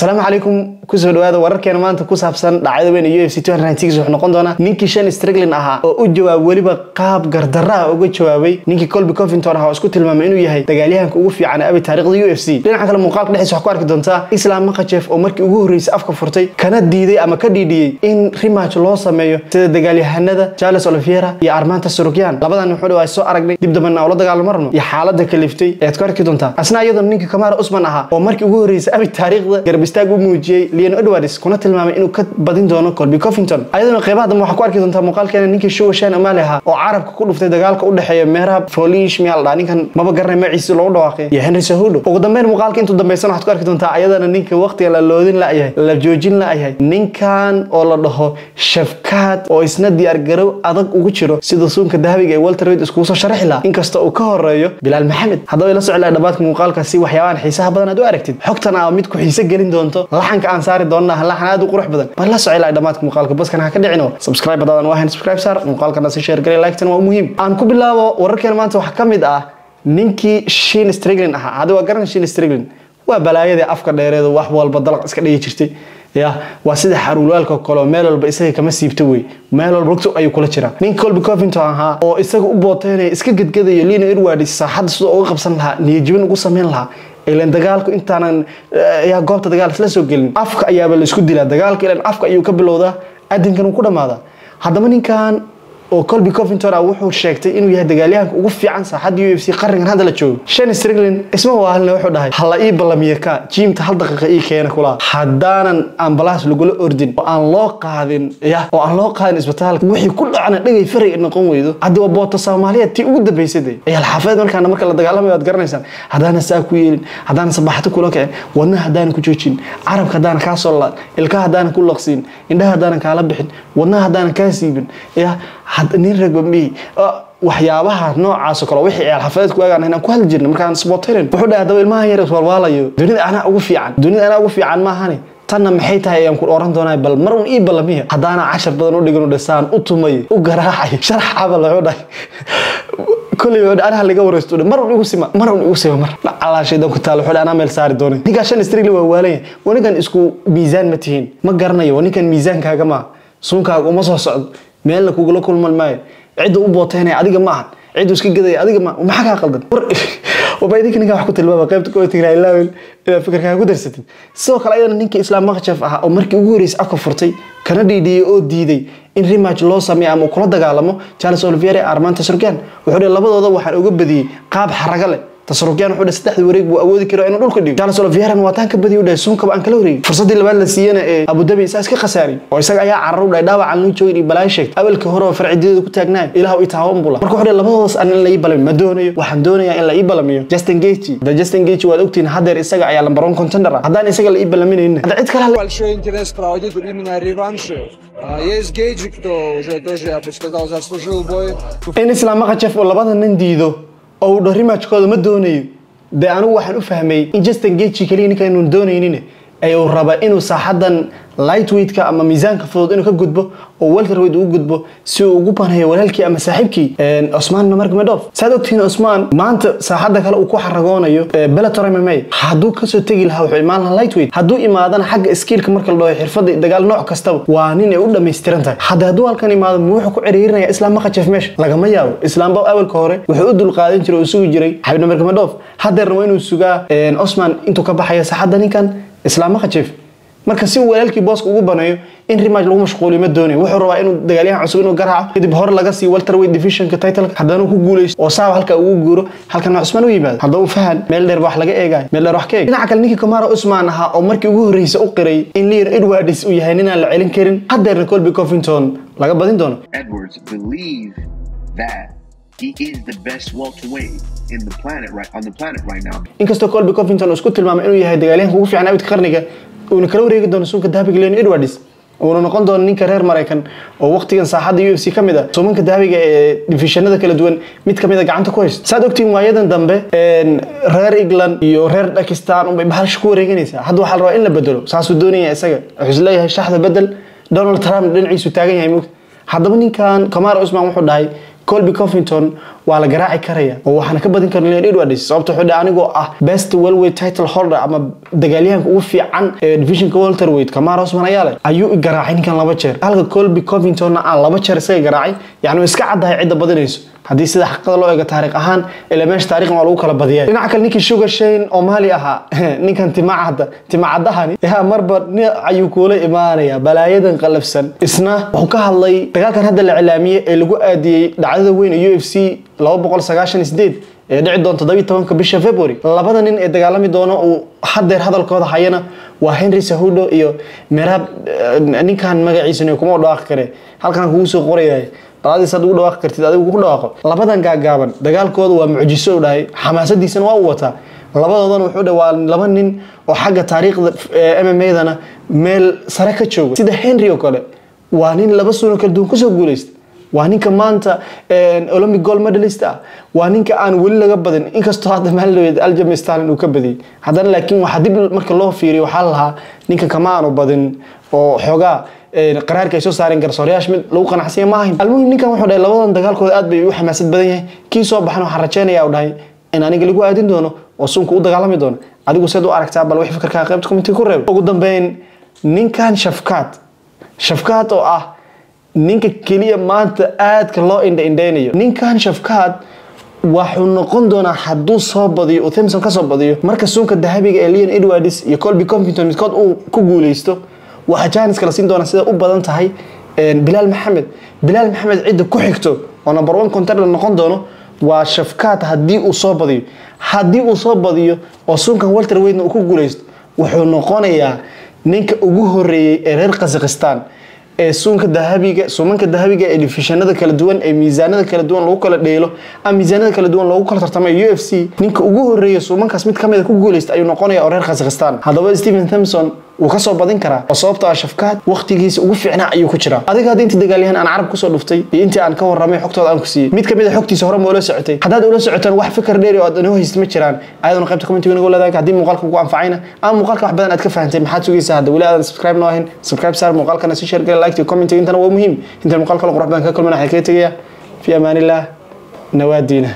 asalaamu calaykum kusoo dhawaada wararkeena maanta ku saabsan dhacdada weyn ee ufc wuxuu noqon doonaa ninkii shan striglin ahaa oo u jawaab weliba qaab gardarra ah uga jawaabay ninkii colby covington ahaa oo isku tilmaamay inuu yahay dagaalyahanka ugu fiican ee abi taariikhda u f c dhinaca kale muuqaalka dhexdiisa waxaa ku arki doontaa islam makajeef oo markii ugu horreysay afka furtay kana diiday ama ka dhiidhiyey in rematch loo sameeyo sida dagaalyahanada charles oliviera iyo armanta surugyan labadan wuxuu dhawaa soo aragnay dib dambana ula dagaalamo marno iyo xaalada kaliftay ayaad ku arki doontaa asna iyadoo ninkii kamara usman ahaa oo markii ugu horreysay abi taariikhda garab istaag u muujiyey leon edwards kuna tilmaamay inuu ka badin doono colby covington ayadana qeybaha dambe waxaa ku arki doontaa muuqaalkeena ninkii shuwa shan amaali ahaa oo carabka ku dhuftay dagaalka u dhexeeya meerab folish miyaa la dhaha ninkan maba garanay magaciisa loogu dhawaaqay iyo henry sahudo ugu dambeyn muuqaalka intuu dambaysan waxaad ku arki doontaa ayadana ninka waqtiga la loodin la'yahay la joojin la'yahay ninkan oo la dhaho shafkaad oo isna diyaargarow adag ugu jiro sida suunka dahabiga ee walter reid iskugu soo sharaxi lahaa inkasta uu ka horeeyo bilaal maxamed haddaba ila soclaa dhabaadka muuqaalkaasi waxyaabahan xiisaha badan aad u aragtid xogtan aa mid ku xiise gelin doonto laxanka aan saari doonna laxan aad u qurux badan bal la soclaa dhamaadka muuqaalka baskan ha ka dhicino subscribe haddaadan waahayn subscribe saar muuqaalkana si share galay like tan waa muhiim aan ku bilaabo wararkeena maanta waxaa ka mid ah ninkii shin striglin ahaa hadda waa garan shin striglin waa balaayadii afka dheereeda wax walba dalaq iska dhigi jirtay ya waa sida xaruulaalka kaleo meel walba isaga kama siibto wey meel walba rugto ayuu kula jiraa ninka colby covington ahaa oo isaga u booteynaya iska gedgadayo lina edwards saaxadda sidoo uga qabsan lahaa niyajibin ugu sameyn lahaa ilan dagaalku intaanan yaa goobta dagaal isla soo gelin afka ayaaba la isku dilaa dagaalka ilan afka ayuu ka bilowdaa adinkan uu ku dhammaadaa haddaba ninkan oo colby covington ah wuxuu sheegtay inuu yahay dagaalyahanka ugu fiican saaxadda u f c qarnigan hadda la joogo shan striglin isma waahalna wuxuu dhahay hala ii ballamiya ka jiimta hal daqiiqa ii keena kulaa haddaanan ambalaas lagula ordin oo aan loo qaadin ya oo aan loo qaadin isbitaalka wixii ku dhacna dhagay faray noqon weydo haddi waa boota soomaaliyeed tii ugu dambaysade ciyaal xaafeed markaana marka la dagaalamayo waad garanaysaan haddaana saa ku yeelin haddaana sabaxato kula kicin wadna haddaana ku joojin carabka haddaana kaa soo laan ilkaha haddaana ku laqsiin indhaha haddaana kaala bixin wadnaha haddaana kaa siibin ya nin ragbambihi waxyaabaha noocaasoo kale wixii ciyaal xafadeed ku eegaan inaan ku hadli jirna markaan spoterin wuxuu dhahay haddaba ilmaha yar iswalwaalayo dunida anaa ugu fiican dunida anaa ugu fiican maahani tanna maxay tahay ayaan ku oran doonaa bal mar un ii ballamiya haddaana cashar badan u dhigan dhasaan u tumay u garaacay sharax cabal wuxuu dhahay koley wuxuu anaha laga wareysto mar un igu sima mar un igu sima mar calaa shaydan ku taal wuxuu anaa meel saari doonay ninkaa shan strigli waa waalanya waa ninkan isku miisaan ma tihiin ma garanayo waa ninkan miisaankaaga maa suunkaaga uma soo socdo meelna kugula kulman maayo cidda u booteynaya adiga ma ahan ciddu iska gadaya adiga ma maxaa kaa qaldan waba idinka ninkaa wax ku tilmaama qaybta koo tigraa ilaawel inaad fikirkaa ku darsatid sidoo kale ayadana ninkii islaam makjaf ahaa oo markii ugu horreysay afka furtay kana dhiidhiyey oo diiday in rematch loo sameeyo ama kula dagaalamo charles olivier ee armanta surgan wuxuu dhihi labadooda waxaan uga badiyey qaab xaraga leh tasarufyaan wuxuu dhahay saddexda wareeg buu awoodi karo inuu dhulka dhigo charles olivieran waa taan ka badiy u dhahay suunkaba aan kala wareegin fursaddii labaad la siiyana ee abudabi isaa iska khasaarin oo isaga ayaa carar u dhahay dhaawacan loo joogin iyo balaayo sheegtay awalkii hore oo farcideeda ku taagnaayo ilaah ii taawan bula marka wuxuu dhahay labadoodas aan in la ii balamiyo ma doonayo waxaan doonayaa in la ii balamiyo justin gaethje da justin gaethje waad ogtihiin haddeer isaga ayaa lambar one contender ah haddaan isaga la ii balaminaynin hadda cid kale большой интерес проводить именно реванши. А, Есть Гейджи, кто уже тоже, я бы сказал, заслужил бой. in islaam makajef oo labada nin diido oo uu dhaho rematchkooda ma doonayo dee anigu waxaan u fahmay in justin gaethje keliya ninka inuun doonaynin ee uu raba inuu saaxadan lightweightka ama miisaanka fudud inuu ka gudbo oo welterweight ugu gudbo si uu ugu baneeyo walaalkii ama saaxiibkii cusmaan namargmedov saad ogtihiin cusmaan maanta saaxada kale uu ku xaragoonayo bellator mma hadduu kasoo tegi lahaa wuxuu imaan lahaa lightweight hadduu imaadana xagga skillka marka la dhaho xirfada dagaal nooc kastaba waa nin ay u dhammaystiran tahay hadda hadduu halkan imaado ma wuxuu ku ciriirinaya islaam makajef meesha lagama yaabo islaamba awalka hore wuxuu u dulqaadan jiray oo sugi jiray xabib namargmedov haddeerna waa inuu sugaa cusmaan intuu ka baxayo saaxadda ninkan islaam makajef marka si uu walaalkii booska ugu baneeyo in rematch lagu mashquuliyo ma doonayo wuxuu rabaa inuu dagaalyahan cusub inuu garaaco kadib hore laga siiyo welterweight divisionka titleka haddana ku guuleysto oo saaba halka ugu guuro halkana cusmaan u yimaado haddaba fahan meel dheer wax laga eegayo meel dheer wax ka eeg dhinaca kale ninkii kamara usmaan ahaa oo markii ugu horreysay u qiray in leon edwards uu yahay ninaan la celin karin haddeerna colby covington laga badin doono Edwards believe that he is the best welterweight in the planet right on the planet right now. inkastoo colby covington uu isku tilmaamay inuu yahay dagaalyahanka ugu fiican abidka qarniga uuna kala wareegi doono suunka dahabiga leon edwards uuna noqon doono ninka reer maraykan oo waqtigan saaxadda u f c ka mid a suumanka dahabiga ee divishanada kala duwan mid kamid a gacanta ku haysta saad ogtiin waayadan dambe reer england iyo reer dakistan unbay bahasha ku wareeganaysaa hadda waxaa la rabaa in la bedelo saasuu doonaya isaga wuxuu isleeyahay shaxda bedel donald trump dhinaciisu taagan yahay mugta haddaba ninkan kamara usman wuxuu dhahay colby covington waa la garaaci karaya oo waxaana ka badin kara leon edwards sababta wuxuu dhahay anigoo ah best welweight title holder ama dagaalyahanka ugu fiican ee divisionka welterweight kamar osman ayaa leh ayuu i garaacay ninkan laba jeer halka colby covingtonna aan laba jeer isaga garaacay yacni way iska caddahay cidda badinayso haddii sida xaqiiqada loo eego taariikh ahaan ilaa meesha taariikhna waa lagu kala badiyay dhinaca kale ninkii sugar shane oo maali ahaa ninkan timacadda timacadahani yaa marba nin ayuu kuula imaanaya balaayadan qalafsan isna wuxuu ka hadlay dagaalkan hadda la cilaamiyey ee lagu aadiyey dhacdada weyn ee u f c ee dhici doonta todobiyi tobanka bisha february labada nin ee dagaalami doono uu hadeer hadalkooda hayana waa henry sahudo iyo merab ninkan magaciisana kuma dhawaaqi kare halkan kugu soo qorayay baladiis had ugu dhawaaqi kartid adigu ku dhawaaqo labadan gaagaaban dagaalkooda waa mucjiso u dhahay xamaasadiisana waa u wataa labadoodana wuxuu dhahay waa laba nin oo xagga taariikhda m m a-dana meel sare ka jooga sida henry oo kale waa nin laba suno kala duwan kusoo guuleysta waa ninka maanta olympic gold medalist ah waa ninka aan weli laga badin inkastoo hadda maaldoweed aljam stalin uu ka badiyey haddana laakiin waxaa dib marka loo fiiriyo waxaa lahaa ninka kama aanu badin oo xoogaa qaraarka ay soo saareen garsoorayaasha mid lagu qanacsanya ma ahayn almuhim ninkan wuxuu dhahay labadan dagaalkooda aad bay u xamaasad badan yahay kii soo baxan waxaan rajeynaya u dhahay in aniga lagu aadin doono oo sunka u dagaalami doono adigu seed u aragtaa bal wix fikirkaa qaybta commentiga ku reeb ugu dambeyn ninkan shafkaad shafkaad oo ah ninka keliya maanta aadka loo indhaindhaynayo ninkan shafkaad waxuu noqon doonaa hadduu soo badiyo uu thimson ka soo badiyo marka suunka dahabiga ee leon edwards iyo colby covington midkood uu ku guuleysto waxaa janiska la siin doonaa sida u badan tahay bilaal maxamed bilaal maxamed cidda ku xigto oo number one contender noqon doono waa shafkaad haddii uu soo badiyo haddii uu soo badiyo oo suunkan walter weydna uu ku guuleysto wuxuu noqonayaa ninka ugu horeeyey ee reer kazakhistan ee suunka dahabiga suumanka dahabiga ee difishanada kala duwan ee miisaanada kala duwan lagu kala dheelo ama miisaanada kala duwan loogu kala tartamay u f c ninka ugu horeeya suumankaas mid kamida ku guuleysta ayuu noqonaya oo reer kazakhistan haddaba stephen thomson wuu kasoo badin karaa oo sababto ah shafkaad waqtigiisa ugu fiicnaa ayuu ku jiraa adiga hadda intii dagaalyahan aan carab kusoo dhuftay iyo intii aan ka warramay xogtooda aan ku siiyey mid kamid a xogtiisa hore ma ula socotay haddaad ula socotaan wax fikir dheeri oo aad inoo haysta ma jiraan ayadana qaybta commentiga nagu leedahay haddii muuqaalka kugu anfacayna ama muuqaalka wax badan aad ka fahantay maxaad sugaysaa hadda weli aadan subscribe noo ahayn subscribe saar muuqaalkana si share gala like iyo commentiga intana waa muhiim intaan muuqaalka qurux badan ka kulmana waxaan kaga tegayaa fi amaanillah nawaadiina